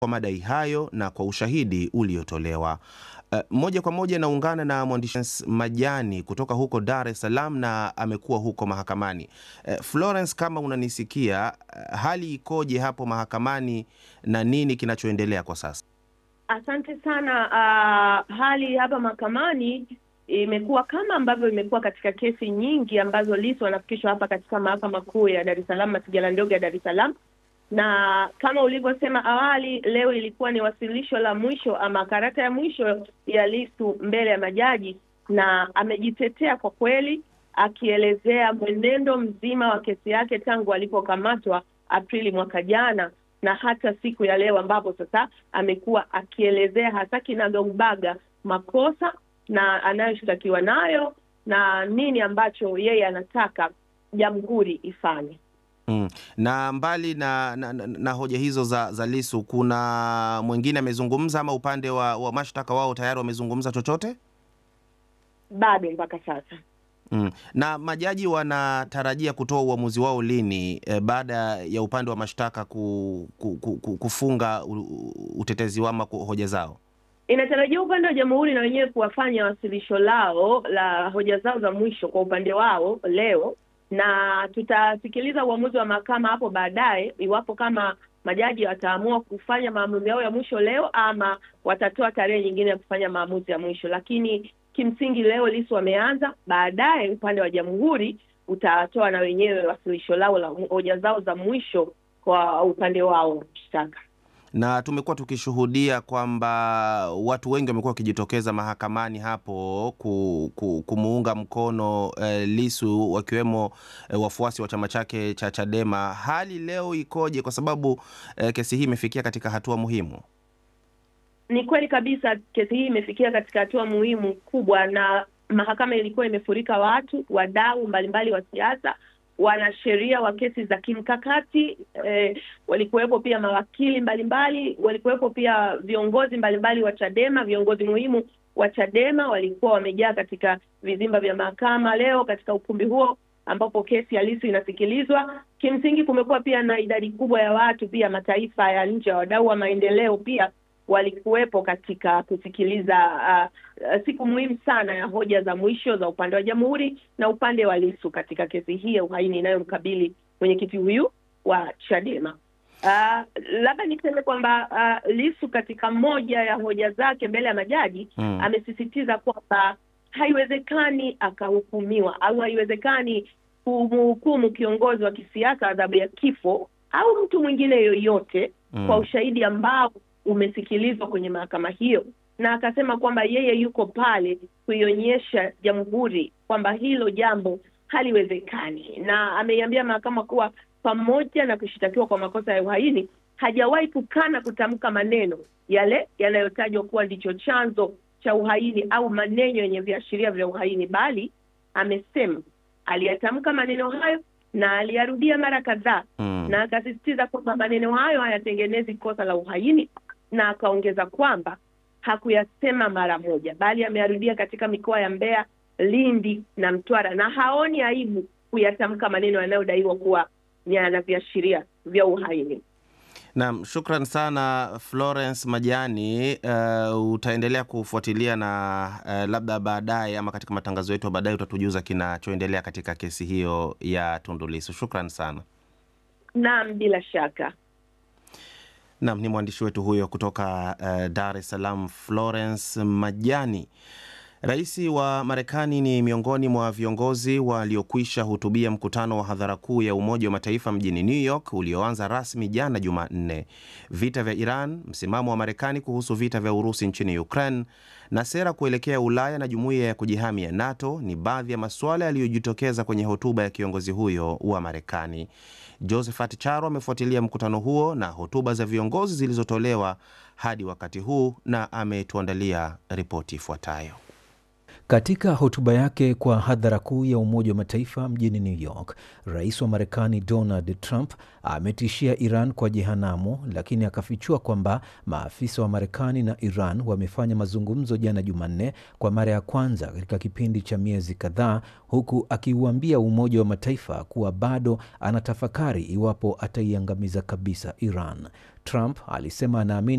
kwa madai hayo na kwa ushahidi uliotolewa. Uh, moja kwa moja naungana na mwandishi Majani kutoka huko Dar es Salaam na amekuwa huko mahakamani. Uh, Florence, kama unanisikia, uh, hali ikoje hapo mahakamani na nini kinachoendelea kwa sasa? Asante sana. Uh, hali hapa mahakamani imekuwa kama ambavyo imekuwa katika kesi nyingi ambazo Lissu wanafikishwa hapa katika mahakama kuu ya Dar es Salaam, masijala ndogo ya Dar es Salaam, na kama ulivyosema awali, leo ilikuwa ni wasilisho la mwisho ama karata ya mwisho ya Lissu mbele ya majaji, na amejitetea kwa kweli, akielezea mwenendo mzima wa kesi yake tangu alipokamatwa Aprili mwaka jana na hata siku ya leo ambapo sasa amekuwa akielezea hasa kinagaubaga makosa na anayoshtakiwa nayo na nini ambacho yeye anataka jamhuri ifanye. Mm. Na mbali na, na, na, na hoja hizo za, za Lissu kuna mwingine amezungumza ama upande wa, wa mashtaka wao tayari wamezungumza chochote? Bado mpaka sasa. Mm. Na majaji wanatarajia kutoa uamuzi wao lini e, baada ya upande wa mashtaka ku, ku, ku, kufunga utetezi wao ama hoja zao? Inatarajiwa upande wa jamhuri na wenyewe kuwafanya wasilisho lao la hoja zao za mwisho kwa upande wao leo, na tutasikiliza uamuzi wa mahakama hapo baadaye, iwapo kama majaji wataamua kufanya maamuzi yao ya mwisho leo ama watatoa tarehe nyingine ya kufanya maamuzi ya mwisho. Lakini kimsingi leo Lissu wameanza, baadaye upande wa jamhuri utatoa na wenyewe wasilisho lao la hoja zao za mwisho kwa upande wao wa mashtaka na tumekuwa tukishuhudia kwamba watu wengi wamekuwa wakijitokeza mahakamani hapo ku, ku, kumuunga mkono eh, Lissu wakiwemo eh, wafuasi wa chama chake cha Chadema. Hali leo ikoje? Kwa sababu eh, kesi hii imefikia katika hatua muhimu. Ni kweli kabisa, kesi hii imefikia katika hatua muhimu kubwa, na mahakama ilikuwa imefurika watu, wadau mbalimbali wa siasa wanasheria wa kesi za kimkakati eh, walikuwepo pia mawakili mbalimbali, walikuwepo pia viongozi mbalimbali wa Chadema, viongozi muhimu wa Chadema walikuwa wamejaa katika vizimba vya mahakama leo katika ukumbi huo ambapo kesi ya Lissu inasikilizwa. Kimsingi kumekuwa pia na idadi kubwa ya watu pia mataifa ya nje, wadau wa maendeleo pia walikuwepo katika kusikiliza uh, uh, siku muhimu sana ya hoja za mwisho za upande wa jamhuri na upande wa Lissu katika kesi hii ya uhaini inayomkabili mwenyekiti huyu wa Chadema. Uh, labda niseme kwamba uh, Lissu katika moja ya hoja zake mbele ya majaji mm, amesisitiza kwamba haiwezekani akahukumiwa au haiwezekani kumhukumu kiongozi wa kisiasa adhabu ya kifo au mtu mwingine yoyote mm, kwa ushahidi ambao umesikilizwa kwenye mahakama hiyo, na akasema kwamba yeye yuko pale kuionyesha jamhuri kwamba hilo jambo haliwezekani, na ameiambia mahakama kuwa pamoja na kushitakiwa kwa makosa ya uhaini hajawahi kukana kutamka maneno yale yanayotajwa kuwa ndicho chanzo cha uhaini au maneno yenye viashiria vya uhaini, bali amesema aliyatamka maneno hayo na aliyarudia mara kadhaa mm, na akasisitiza kwamba maneno hayo hayatengenezi kosa la uhaini na akaongeza kwamba hakuyasema mara moja, bali ameyarudia katika mikoa ya Mbeya, Lindi na Mtwara, na haoni aibu kuyatamka maneno yanayodaiwa kuwa yana viashiria vya uhaini. Naam, shukran sana Florence Majani. Uh, utaendelea kufuatilia na uh, labda baadaye ama katika matangazo yetu baadaye utatujuza kinachoendelea katika kesi hiyo ya Tundu Lissu. Shukran sana. Naam, bila shaka. Naam, ni mwandishi wetu huyo kutoka uh, Dar es Salaam, Florence Majani. Rais wa Marekani ni miongoni mwa viongozi waliokwisha hutubia mkutano wa hadhara kuu ya Umoja wa Mataifa mjini New York ulioanza rasmi jana Jumanne. Vita vya Iran, msimamo wa Marekani kuhusu vita vya Urusi nchini Ukraine na sera kuelekea Ulaya na jumuiya ya kujihami ya NATO ni baadhi ya masuala yaliyojitokeza kwenye hotuba ya kiongozi huyo wa Marekani. Josephat Charo amefuatilia mkutano huo na hotuba za viongozi zilizotolewa hadi wakati huu na ametuandalia ripoti ifuatayo. Katika hotuba yake kwa hadhara kuu ya Umoja wa Mataifa mjini New York, rais wa Marekani Donald Trump ametishia Iran kwa jehanamu, lakini akafichua kwamba maafisa wa Marekani na Iran wamefanya mazungumzo jana Jumanne kwa mara ya kwanza katika kipindi cha miezi kadhaa, huku akiuambia Umoja wa Mataifa kuwa bado anatafakari iwapo ataiangamiza kabisa Iran. Trump alisema anaamini